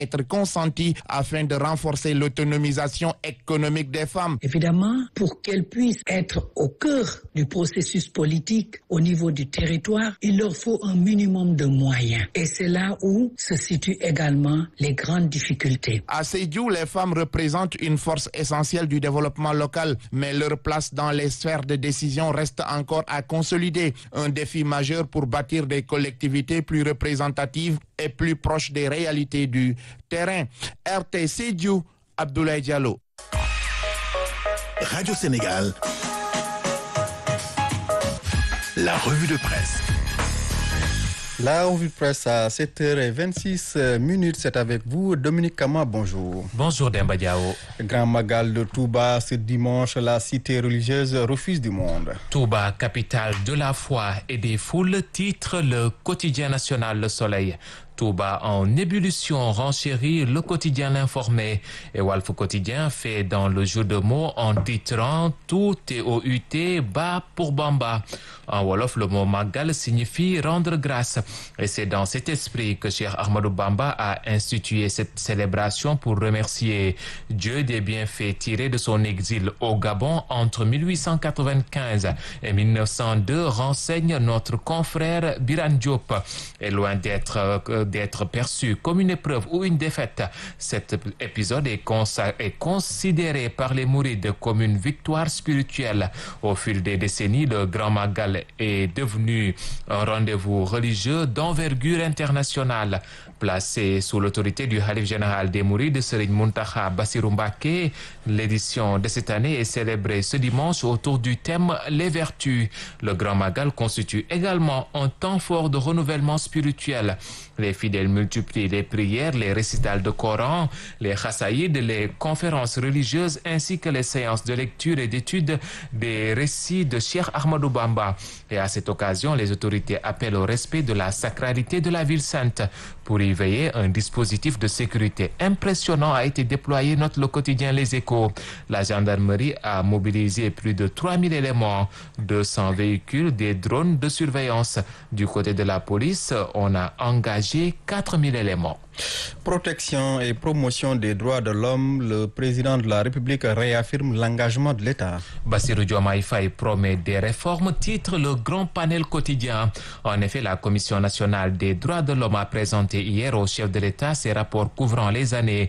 être consentis afin de renforcer l'autonomisation économique des femmes. Évidemment, pour qu'elles puissent être au cœur du processus politique au niveau du territoire, il leur faut un minimum de moyens. Et c'est là où se situent également les grandes difficultés. À Sédiou, les femmes représentent une force essentielle du développement local, mais leur place dans les sphères de décision reste encore à consolider. Un défi majeur pour bâtir des collectivités plus représentatives et plus proches des réalités du terrain. RT Sédiou, Abdoulaye Diallo. Radio Sénégal, la revue de presse. La revue de presse à 7h26 minutes, c'est avec vous Dominique Kama, bonjour. Bonjour Demba Diao. Grand Magal de Touba, ce dimanche, la cité religieuse refuse du monde. Touba, capitale de la foi et des foules, titre le quotidien national Le Soleil. Touba en ébullition renchérit le quotidien L'Informé et Walf Quotidien fait dans le jeu de mots en titrant tout est au UT bas pour Bamba. En Wolof, le mot Magal signifie rendre grâce et c'est dans cet esprit que Cheikh Ahmadou Bamba a institué cette célébration pour remercier Dieu des bienfaits tirés de son exil au Gabon entre 1895 et 1902 renseigne notre confrère Biran Diop. Et loin d'être d'être perçu comme une épreuve ou une défaite. Cet épisode est, est, considéré par les mourides comme une victoire spirituelle. Au fil des décennies, le Grand Magal est devenu un rendez-vous religieux d'envergure internationale. Placé sous l'autorité du Khalif général des Mourides, Serigne Muntaha Bassirou Mbacké, l'édition de cette année est célébrée ce dimanche autour du thème Les Vertus. Le Grand Magal constitue également un temps fort de renouvellement spirituel. Les fidèles multiplient les prières, les récitals de Coran, les chassaïdes, les conférences religieuses ainsi que les séances de lecture et d'étude des récits de Cheikh Ahmadou Bamba. Et à cette occasion, les autorités appellent au respect de la sacralité de la ville sainte. Pour y veiller, un dispositif de sécurité impressionnant a été déployé, note le quotidien Les Échos. La gendarmerie a mobilisé plus de 3000 éléments, 200 véhicules, des drones de surveillance. Du côté de la police, on a engagé 4000 éléments. Protection et promotion des droits de l'homme, le président de la République réaffirme l'engagement de l'État. Bassirou Diomaye Faye promet des réformes, titre le grand panel quotidien. En effet, la Commission nationale des droits de l'homme a présenté hier au chef de l'État ses rapports couvrant les années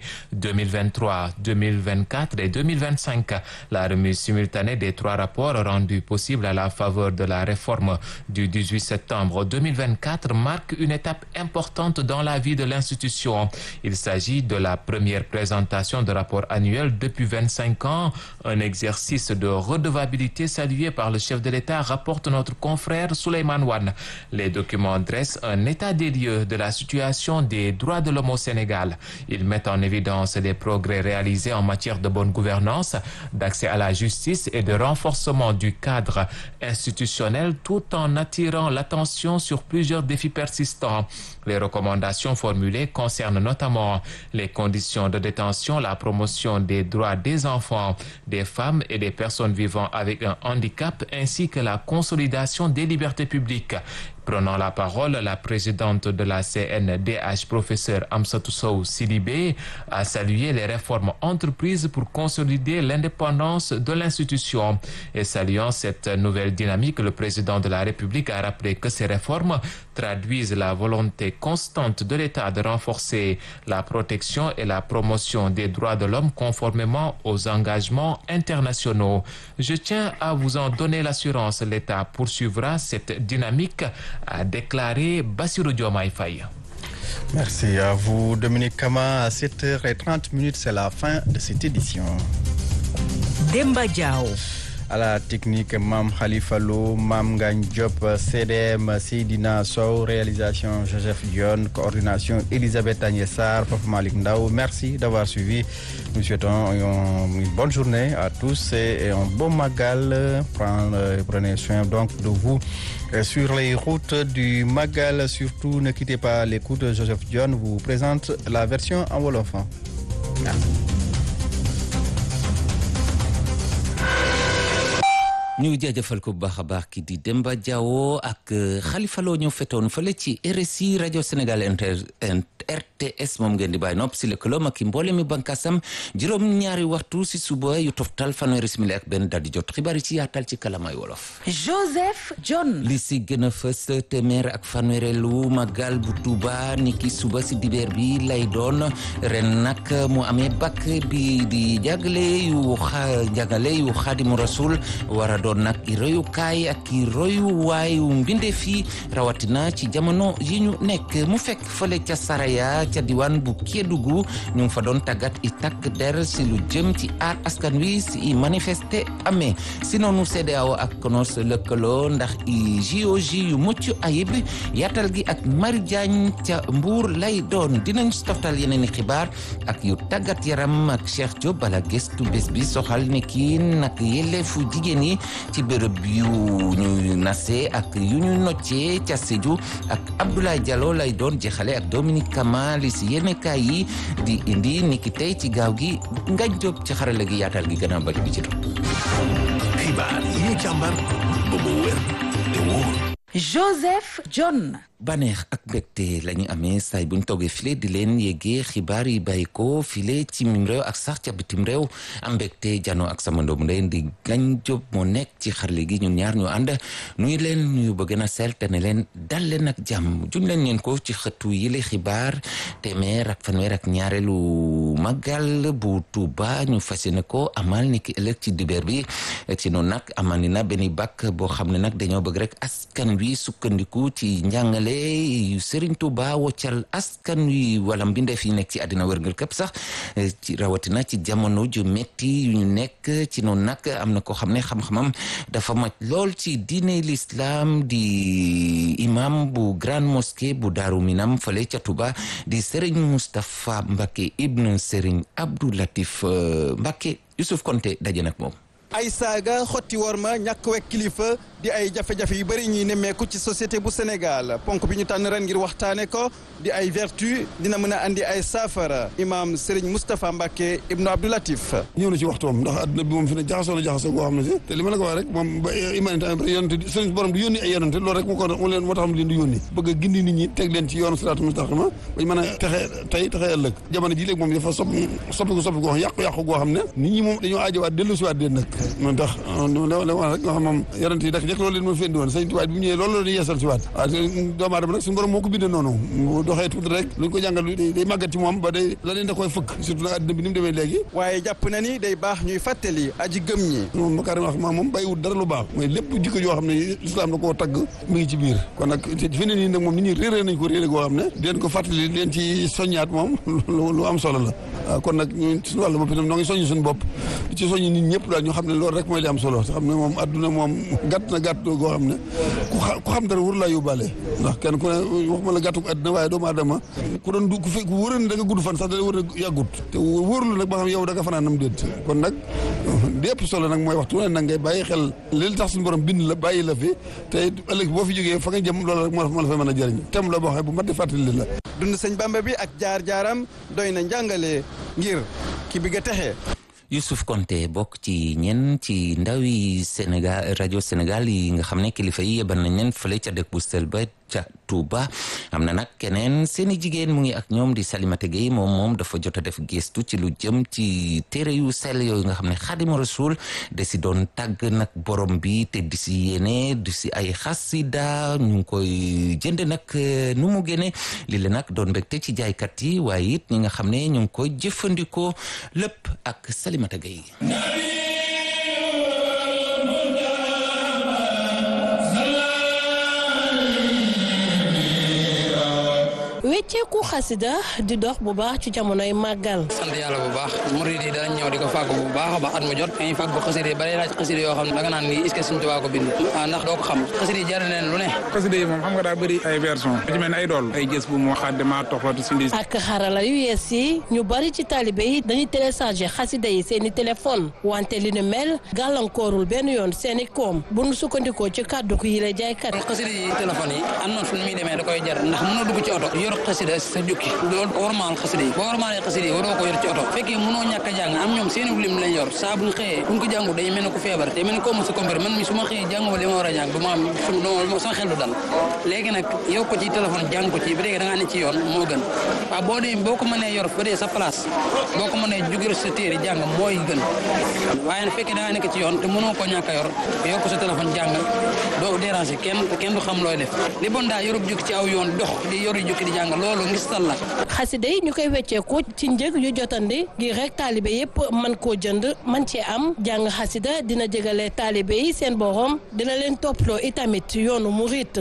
2023, 2024 et 2025. La remise simultanée des trois rapports rendus possibles à la faveur de la réforme du 18 septembre 2024 marque une étape importante dans la vie de l'institution. Il s'agit de la première présentation de rapport annuel depuis 25 ans, un exercice de redevabilité salué par le chef de l'État, rapporte notre confrère Souleymane Wan. Les documents dressent un état des lieux de la situation des droits de l'homme au Sénégal. Ils mettent en évidence les progrès réalisés en matière de bonne gouvernance, d'accès à la justice et de renforcement du cadre institutionnel tout en attirant l'attention sur plusieurs défis persistants. Les recommandations formulées concernent notamment les conditions de détention, la promotion des droits des enfants, des femmes et des personnes vivant avec un handicap, ainsi que la consolidation des libertés publiques. Prenant la parole, la présidente de la CNDH, professeur Amsatou Sow Sidibé, a salué les réformes entreprises pour consolider l'indépendance de l'institution. Et saluant cette nouvelle dynamique, le président de la République a rappelé que ces réformes traduisent la volonté constante de l'État de renforcer la protection et la promotion des droits de l'homme conformément aux engagements internationaux. Je tiens à vous en donner l'assurance. L'État poursuivra cette dynamique a déclaré Bassirou Diomaye Faye. Merci à vous Dominique Kama. À 7h30 minutes, c'est la fin de cette édition. Demba Diao. À la technique, Mam Khalifa Lo, Mam Gagne Diop, CDM, Seydina Sow, réalisation Joseph Dion, coordination Elisabeth Agnessar, Papa Malik Ndao. Merci d'avoir suivi. Nous souhaitons une bonne journée à tous et un bon magal. Prenez soin donc de vous sur les routes du Magal. Surtout, ne quittez pas l'écoute. Joseph Dion vous présente la version en Wolof. Merci. ñu jaajëfal ko bu baax a baax ki di Demba Diawo ak Khalifa Lo ñëw fetoon fële ci RSI rajo Sénégal inter RTS moom ngeen di bàyyi nopp si lëkkaloom ak mboole mi bànkaasam juróom ñaari waxtu si suba yu toftal fanweeri simili ak benn daal di jot xibaar yi ci yaatal ci kalamay wolof. Joseph John. li si gën a fës téeméer ak fanweerelu magal bu Tuuba ni ki suba si dibeer bi lay doon ren nag mu amee bakk bi di jàggale yu xa jàggale yu xaadimu rasul war a doon nag i royukaay ak i royuwaayu mbinde fii rawatina ci jamono yi ñu nekk mu fekk fële ca Saraya ca diwaan bu Kédougou ñu ngi fa doon tàggat i takk der si lu jëm ci aar askan wi si i manifesté amee si noonu CEDEAO ak CONOS lëkkaloo ndax i JOJ yu mucc ayib yaatal gi ak Mari Diagne ca Mbuur lay doon dinañ toftal yeneen i xibaar ak yu tàggat yaram ak Cheikh Diop bala gëstu bés bi soxal ne kii nag yelleefu jigéen yi ci bërëb yu ñu nase ak yu ñu noccee ca Sédhiou ak Abdoulaye Diallo lay doon jeexale ak Dominique Kama li si yenn kaay yi di indi niki tey ci gaaw gi ngañ Diop ci xarale gi yaatal gi gën a bari bi ci topp. xibaar yi ñu càmbar ba mu wér te wóor. Joseph John. baneex ak mbégte la ñu amee saay buñ toogee file di leen yéegee xibaar yi bàyyi ko file ci mim réew ak sax ca bitim réew am mbégte jano ak sama ndoomu ndey di gañ jóg moo nekk ci xarle gi ñun ñaar ñu ànd nuyu leen nuyu ba gën a sell te ne leen dal leen ak jàmm juñ leen leen ko ci xëtu yile xibaar téeméer ak fanweer ak ñaareelu magal bu Tuuba ñu fas yéene ko amal ni ki ëllëg ci dibeer bi ci noonu nag amal ni na benn bàkk boo xam ne nag dañoo bëgg rek askan wi sukkandiku ci njàngale yu Serigne Touba woccal askan wi wala mbindeef yi nekk ci àddina wërngal képp sax ci rawatina ci jamono ju metti yu ñu nekk ci noonu nag am na koo xam ne xam-xamam dafa maj lool ci diine l'islam di imam bu grande mosquée bu Daaru Minam fale ca Touba di Serigne Moustapha Mbacké ibn Serigne Abdou Latif Mbacké Youssouf Konté daje nag moom ay saaga xotti war ma ñàkk wekk kilifa di ay jafe-jafe yu bëri ñuy nemmeeku ci société bu Sénégal ponk bi ñu tànn ren ngir waxtaane ko di ay vertu dina mën a andi ay saafara imam Serigne Moustapha Mbacké ibnu Abdoulatif ñëw na ci waxtoom ndax adduna bi moom fi ne jaxasoo na jaxasoo goo xam ne si te li ma la ko wax rek moom ba imanité yonante sëriñ borom di yónni ay yonante loolu rek moo ko mu leen moo tax mu leen di yónni bëgg a gindi nit ñi teg leen ci yoonu siraatu mustaqima bañ mën a texe tey texe ëllëg jamono ji léegi moom dafa sopp soppiku soppiku goo yàqu-yàqu goo xam ne nit ñi moom dañoo aajowaat dellu siwaat leen nag moom tax la wax rek nga xam moom yonante yi dak jëkk loolu leen moo fi indi woon sëñ Tuubaa bi mu ñëwee loolu la di yeesal si waat waaw doomu aadama nag suñu borom moo ko bindee noonu bu doxee tuuti rek luñ ko jàngal day màggat ci moom ba day la leen da koy fëkk surtout nag àddina bi ni mu demee léegi waaye jàpp na ni day baax ñuy fàttali aji gëm ñi moom makarim wax maa moom bàyyiwul dara lu baax mooy lépp jikko joo xam ne islam da koo tagg mu ngi ci biir kon nag fi ne nii nag moom nit ñi réeré nañ ko réeré goo xam ne di leen ko fàttali leen ci soññaat moom lu am solo la waaw kon nag ñun suñu wàllu bopp itam noo ngi soññ suñu bopp di ci soññ nit ñëpp daal ñu xam ne loolu rek mooy li am solo xam ne moom adduna moom gàtt na gàtt goo xam ne ku xam dara wër laa yóbbaale ndax kenn ku ne waxuma la gàttu adduna waaye doomu aadama ku doon du ku fi ku wóoroon ne da nga gudd fan sax da wër a yàggut te wóorul nag ba xam yow da nga fanaan nam déet kon nag li ëpp solo nag mooy waxtu ne nag ngay bàyyi xel li tax suñu borom bind la bàyyi la fi te ëllëg boo fi jógee fa nga jëm loolu rek moo la fa mën a jëriñ tem la boo xam bu mat di fàttali la dund sëñ Bamba bi ak jaar-jaaram doy na njàngale ngir ki bi nga texee Youssouf Konté bokk ci ñenn ci ndawi Sénégal rajo Sénégal yi nga xam ne kilifa yi yebal nañ leen fële ca dëkk bu sel ba ca Touba am na nag keneen seeni jigéen mu ngi ak ñoom di Salimata Gueye moom moom dafa jot a def gestu ci lu jëm ci téere yu sell yooyu nga xam ne Xaadimu Rasuul da si doon tàgg nag borom bi te di si yéene di si ay xasida ñu ngi koy jënd nag nu mu génne li la nag doon mbégte ci jaaykat yi waaye it ñi nga xam ne ñu ngi koy jëfandikoo lépp ak Salimata Gueye wecceeku xasida di dox bu baax ci jamonoy màggal sant yàlla bu baax murid yi danañ ñëw di ko fàgg bu baax a baax at mu jot dañuy fàgg xasida yi bari laaj xasida yoo xam ne danga naan lii est-ce que Sëñ Tuubaa ko bind ah ndax doo ko xam xasida yi jar leen lu ne xasida yi moom xam nga daa bëri ay version ci mel ne ay dool ay gës bu moo xaddima toxlatu sindi ak xarala yu yees yi ñu bari ci taalibe yi dañuy télécharger xasida yi seeni téléphone wante li ni mel gàllankoorul benn yoon seeni koom bu nu sukkandikoo ci kàddu ko yi lay jaaykat xasida yi téléphone yi am na fu muy demee da koy jar ndax mën a dugg ci oto yor xasida sa jukki loolu warmaal xasida yi boo warmaalee xasida yi waroo ko yor ci oto fekkee mënoo ñàkk a jàng am ñoom seeni lim lañ yor saa buñ xëyee buñ ko jàngu dañu mel ne ku feebar te mel ne koo mosu compare man mi su ma xëyee jànguma li ma war a jàng du ma am sama xel du dal léegi nag yow ko ci téléphone jàng ko ci ba dee da ngaa ne ci yoon moo gën waaw boo dee boo ko mënee yor ba dee sa place boo ko mënee jugal sa téere jàng mooy gën waaye nag fekkee da ngaa nekk ci yoon te mënoo ko ñàkk a yor yow ko sa téléphone jàng doo déranger kenn te kenn du xam looy def li bon daa yorub jukki ci aw yoon dox di yoru jukki di jàng loolu ngis tal la xasida yi ñu koy wecceeku ci njëg yu jotandi ngir rek taalibe yépp man koo jënd man cee am jàng xasida dina jegale taalibe yi seen borom dina leen topploo itamit yoonu murit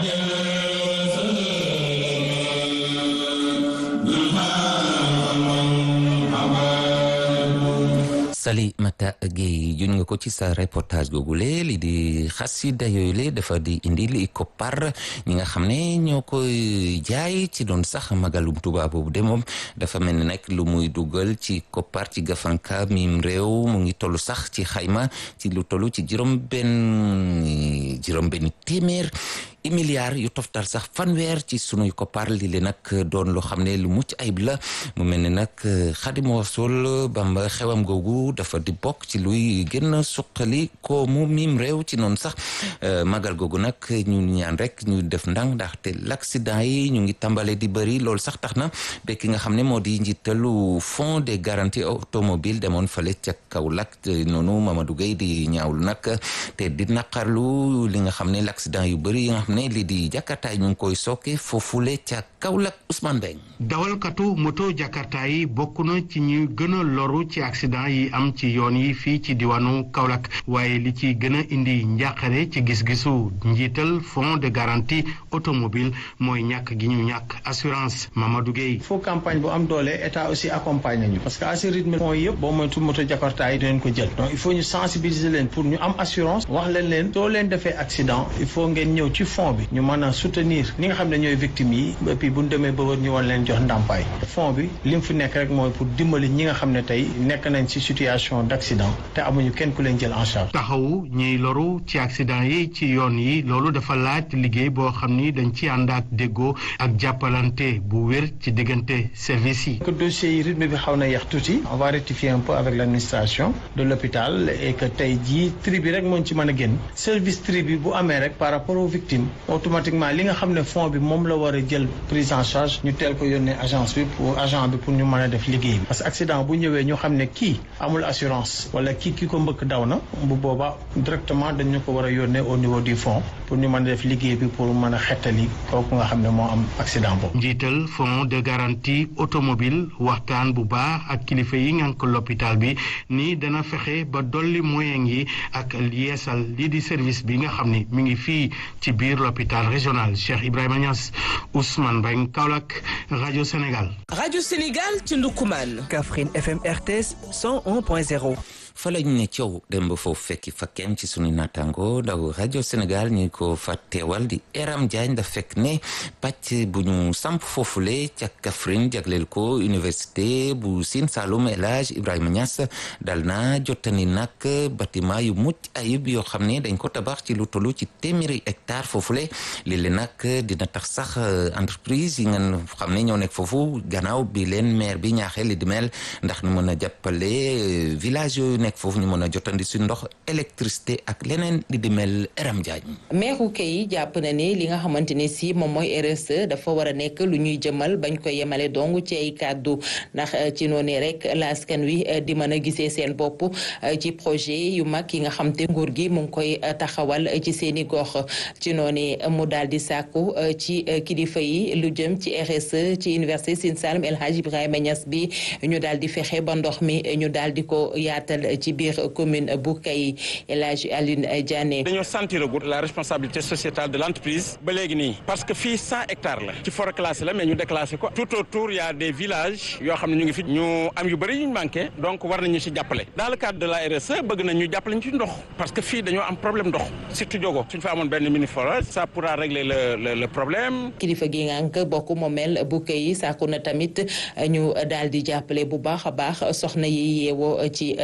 Salimata Gueye juñ nga ko ci sa reportage googule li di xasida yooyu le dafa di indi li koppar ñi nga xam ne ñoo koy jaay ci doon sax magalum Tuuba boobu de moom dafa mel ni nag lu muy dugal ci koppar ci gafanka mim réew mu ngi toll sax ci xayma ci lu toll ci juróom benn juróom benn téeméer i milliards yu toftal sax fanweer ci sunuy koppar li le nag doon loo xam ne lu mucc ayib la mu mel ni nag Xaadimu Rasuul Bamba xewam googu dafa di bokk ci luy gën a suqali ko mu mim réew ci noonu sax magal googu nag ñu ñaan rek ñu def ndànk ndaxte l'accident yi ñu ngi tàmbale di bëri loolu sax tax na ba ki nga xam ne moo di njiitalu fonds de garantie automobile demoon fale ca Kaolack noonu Mamadou Gueye di ñaawlu nag te di naqarlu li nga xam ne l'accident yu bëri yi nga xam ne lii di jakarta ñu ngi koy sooke foofule ca Kaolack Ousmane Mbeng dawalkatu moto jakarta yi bokk na ci ñu gën a loru ci accident yi am ci yoon yi fii ci diwaanu Kaolack waaye li ci gën a indi njàqare ci gis-gisu njiital fonds de garantie automobile mooy ñàkk gi ñu ñàkk assurance Mamadou Gueye il faut campagne bu am doole état aussi accompagne nañu parce que à ce rythme fonds yëpp boo moytu moto jakarta yi dinañ ko jël donc il faut ñu sensibiliser leen pour ñu am assurance wax leen leen soo leen defee accident il faut ngeen ñëw ci fond bi ñu mën a soutenir ñi nga xam ne ñooy victimes yi et puis bu ñu demee ba wër ñu war leen jox ndàmpaay fond bi li mu fi nekk rek mooy pour dimbali ñi nga xam ne tey nekk nañ ci situation d' accident te amuñu kenn ku leen jël en charge. taxawu ñiy loru ci accident yi ci yoon yi loolu dafa laaj liggéey boo xam ni dañ ci ànd ak déggoo ak jàppalante bu wér ci diggante service yi. que dossier yi rythme bi xaw na yeex tuuti on va rectifier un peu avec l' administration de l'hôpital et que tey jii tri bi rek moo ci mën a génn service tri bi bu amee rek par rapport aux victimes automatiquement li nga xam ne fond bi moom la war a jël prise en charge ñu teel ko yónnee agence bi pour agent bi pour ñu mën a def liggéey bi parce que accident bu ñëwee ñu xam ne kii amul assurance wala kii ki ko mbëkk daw na bu boobaa directement dañu ko war a yónnee au niveau du fond pour ñu mën a def liggéey bi pour mën a xettali kooku nga xam ne moo am accident boobu. njiital fonds de garantie automobile waxtaan bu baax ak kilifa yi ngànk l'hôpital bi ni dana fexe ba dolli moyen yi ak yeesal lii di service bi nga xam ne mi ngi fii ci biir l'hôpital régional Cheikh Ibrahima Niass Ousmane Beng Kaolack rajo Sénégal. rajo Sénégal ci Ndoukoumane. Kaffrine FM RTS 101.0. fa lañ ne coow dem ba foofu fekki fa kenn ci sunu naataango daw rajo Sénégal ñu ko fa teewal di Eram Diagne da fekk ne pàcc bu ñu samp foofule ca Kaffrine jagleel ko université bu Sine Saloum El Hadj Ibrahima Niass dal na jottani nag bâtiment yu mucc ayib yoo xam ne dañ ko tabax ci lu tollu ci téeméeri hectare foofule léeg-léeg nag dina tax sax entreprise yi ngeen xam ne ñoo nekk foofu gannaaw bi leen maire bi ñaaxee li di mel ndax ñu mën a jàppale village yooyu nekk foofu ñu mën a jotandi si ndox électricité ak leneen di di mel Eram Diagne. meeru kay jàpp na ni li nga xamante ne si moom mooy RSE dafa war a nekk lu ñuy jëmal bañ ko yemale dong ci ay kàddu ndax ci noonu rek la askan wi di mën a gisee seen bopp ci projet yu mag yi nga xam te nguur gi mu ngi koy taxawal ci seeni gox ci noonu mu daal di sàkku ci kilifa yi lu jëm ci RSE ci université Sine Saloum El Hadj Ibrahima Niass bi ñu daal di fexe ba ndox mi ñu daal di ko yaatal ci biir commune bu Kay El Hadj Alioune Diané. dañoo sentir gut la responsabilité sociétale de l' entreprise ba léegi nii parce que fii cent hectares la ci forêt classée la mais ñu déclassé ko tout autour y a des villages yoo xam ne ñu ngi fi ñu am yu bëri yu ñu manqué donc war nañu ci jàppale dans le cadre de la RSE bëgg nañ ñu jàppale ñu ci ndox parce que fii dañoo am problème ndox surtout jogo suñ fa amoon benn mini forage ça pourra régler le le le problème. kilifa gi ngànk bokk moomeel bu Kay sàkku na tamit ñu daal di jàppale bu baax a baax soxna yi yeewoo ci diwaan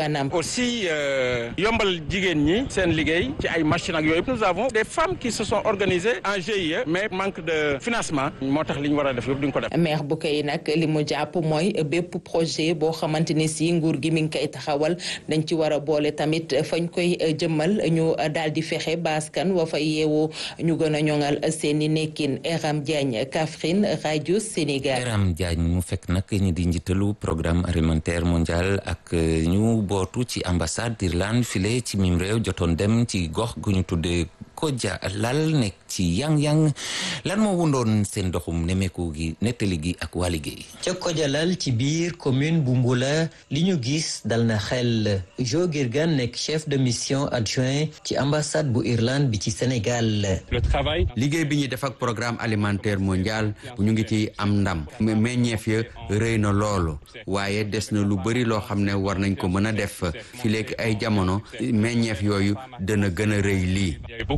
anam. aussi yombal jigéen ñi seen liggéey ci ay machines ak yooyu nous avons des femmes qui se sont organisées en GIE mais manque de financement moo tax li ñu war a def yëpp duñ ko def. maire bu koy nag li mu jàpp mooy bépp projet boo xamante ni si nguur gi mi ngi koy taxawal dañ ci war a boole tamit fañ koy jëmmal ñu daal di fexe baaskan wa fa yeewoo ñu gën a ñoŋal seen i nekkin Eram Diagne Kaffrine rajo Sénégal. Eram Diagne mu fekk nag ñi di njiitalu programme alimentaire mondial ak ñu bootu ci ambassade d'Irlande file ci mim réew jotoon dem ci gox gu ñu tuddee Kodja lal nekk ci yang-yang lan moo wundoon seen doxum nemeeku gi nettali gi ak waa liggéey ca Kodjalal ci biir commune bu Mbula li ñu gis dal na xel Jo Girgan nekk chef de mission adjoint ci ambassade bu Irlande bi ci Sénégal liggéey bi ñuy def ak programme alimentaire mondial ñu ngi ci am ndam meññeef ya rëy na loolu waaye des na lu bëri loo xam ne war nañ ko mën a def fi léegi ay jamono meññeef yooyu dana gën a rëy lii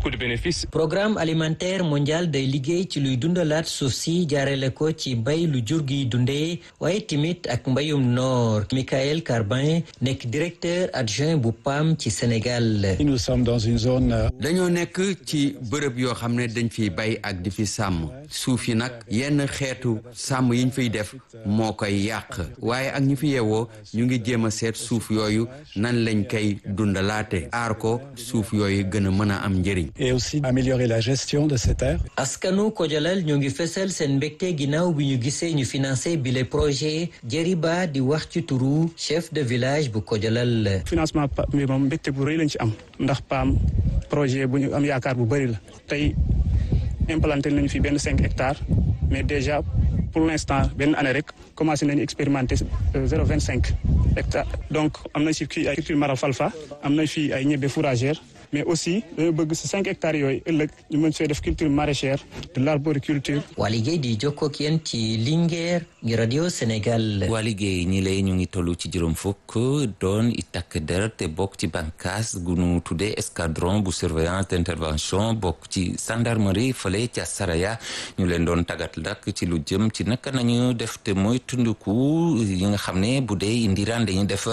programme alimentaire mondial day liggéey ci luy dundalaat suuf si jaarale ko ci bay lu jur gi dundee waaye timit ak mbayum noor Michael Carbin nekk directeur adjoint bu PAM ci Sénégal. nous sommes dans une zone. dañoo nekk ci bërëb yoo xam ne dañ fiy bay ak di fi sàmm suuf yi nag yenn xeetu sàmm yiñ fiy def moo koy yàq waaye ak ñu fi yeewoo ñu ngi jéem a seet suuf yooyu nan lañ koy dundalaate aar ko suuf yooyu gën a mën a am njëriñ. et aussi améliorer la gestion de ces terres. askanu Kodjalal ñoo ngi fesal seen mbégte ginnaaw bi ñu gisee ñu financé bile projet Jeriba di wax ci turu chef de village bu Kodjalal. financement bi moom mbégte bu rëy lañ ci am ndax PAM projet bu ñu am yaakaar bu bëri la tey implanté nañu fi benn cinq hectares mais déjà pour l'instant benn année rek commencé nañu expérimenter zéro vingt cinq hectares donc am nañ fi kii ay culture maralfalfa am nañ fi ay ñebe fourragère mais aussi dañoo bëgg si cinq hectares yooyu ëllëg ñu mën fee def culture maraîchère de l'arboriculture. waa liggéey di jokkoo ak yéen ci Linguère ngi radio Sénégal. waa liggéey ñi lay ñu ngi toll ci juróom fukk doon i takk der te bokk ci bànqaas gu nu tuddee escadron bu surveillance d'intervention bokk ci gendarmerie fële ca Saraya ñu leen doon tàggat dak ci lu jëm ci naka nañu def te mooy tunduku yi nga xam ne bu dee indiraan dañuy def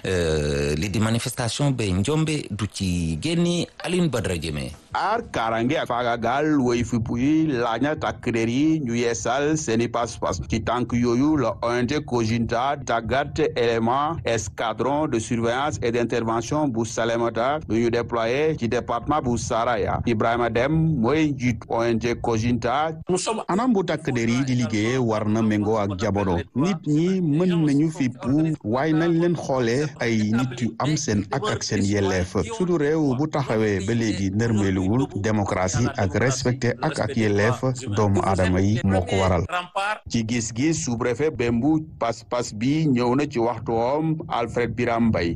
li di manifestation ba njombe du ci génni Aline Badara Jeme aar kaaraange ak faagagal woy fipp yi laaj na takk der yi ñu yeesal seeni pas-pas ci tànk yooyu la ONG Kojinta tàggat élément escadron de surveillance et d'intervention bu Salémata lu ñu déployé ci département bu Saraya Ibrahima Dem mooy njiit ONG Kojinta anam bu takk der yi di liggéeye war na méngoo ak jamono nit ñi mën nañu fippu waaye nañ leen xoolee ay nit yu am seen ak ak seen yelleef suñu réew bu taxawee ba léegi nërmeelu wul démocratie ak respecté ak ak yelleef doomu aadama yi moo ko waral ci gis-gis sous-préfet Bembu pas-pas bi ñëw na ci waxtuwoom Alfred Biram Mbay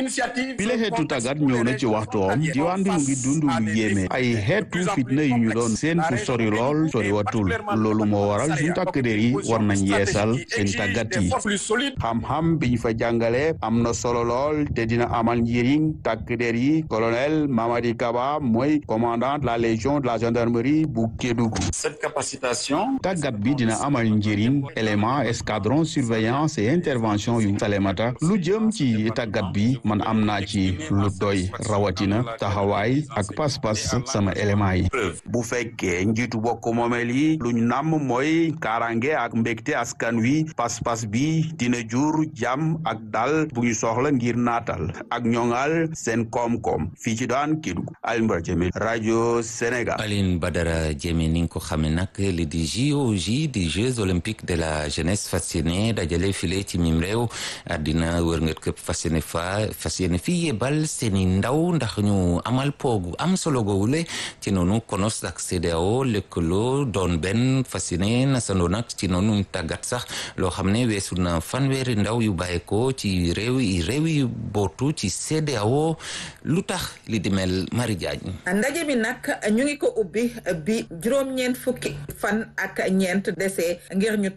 bi la xeetu tàggat ñëw na ci waxtuwoom diwaan bi mu ngi dund lu yéeme ay xeetu fitna yu ñu doon seen fu sori lool sori watul loolu moo waral suñu takk der yi war nañ yeesal seen tàggat yi xam-xam bi ñu fa jàngale am na solo lool te dina amal njëriñ takk der yi colonel Mamadi Kaba mooy commandant de la légion de la gendarmerie bu Kédougou. cette capacitation. tàggat bi dina amal njëriñ élément escadron surveillance et intervention yu Salémata lu jëm ci tàggat bi man am naa ci lu doy rawatina taxawaay ak pas-pas sama élément yi. bu fekkee njiitu bokk moomeel yi lu ñu namm mooy kaaraange ak mbégte askan wi pas-pas bi dina jur jàmm ak dal bu ñu soxla ngir naatal ak ñoŋal seen koom-koom fii ci daan Kédougou Alioune Badara Diémé rajo Sénégal. Aline Badara Diémé ni nga ko xamee nag li di JOJ di Jeux olympiques de la jeunesse fas yéene dajale file ci mim réew àddina wërngat këpp fas yéene fa fas yéene fii yebal seeni ndaw ndax ñu amal poogu am solo goowule ci noonu konos ak CEDEAO lëkkaloo doon benn fas yéene nasandoo nag ci noonu tàggat sax loo xam ne weesu na fanweeri ndaw yu bàyyeekoo ci réew yi réew yi bootu ci CEDEAO lu tax li di mel Marie Diagne ndaje bi nag ñu ngi ko ubbi bi juróom-ñeent fukki fan ak ñeent dese ngir ñu tàmbali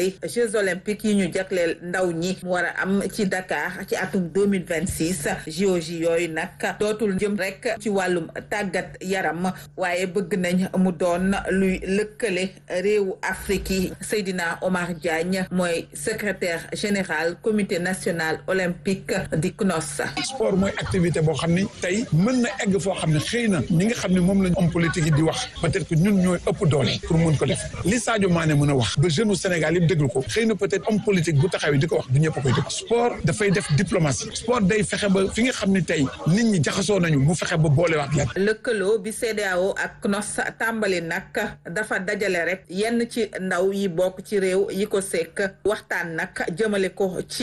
tàmbali Jeux olympiques yi ñu jagleel ndaw ñi mu war a am ci Dakar ci atum 2026 JOJ yooyu nag dootul jëm rek ci wàllum tàggat yaram waaye bëgg nañ mu doon luy lëkkale réewu Afrique yi Seydina Omar Diagne mooy secrétaire général comité national olympique di CNOS. sport mooy activité boo xam ni tey mën na egg foo xam ne xëy na ñi nga xam ne moom lañ homme politique yi di wax peut-être que ñun ñooy ëpp doole pour mun ko def li Sadio Mané mën a wax ba jeune u Sénégal yëpp déglu ko xëy na peut-être homme politique bu taxawee di ko wax du ñëpp koy dégg sport dafay def diplomatie sport day fexe ba fi nga xam ne tey nit ñi jaxasoo nañu mu fexe ba boolewaat leen. lëkkaloo bi CEDEAO ak CNOS tàmbali nag dafa dajale rek yenn ci ndaw yi bokk ci réew yi ko sekk waxtaan nag jëmale ko ci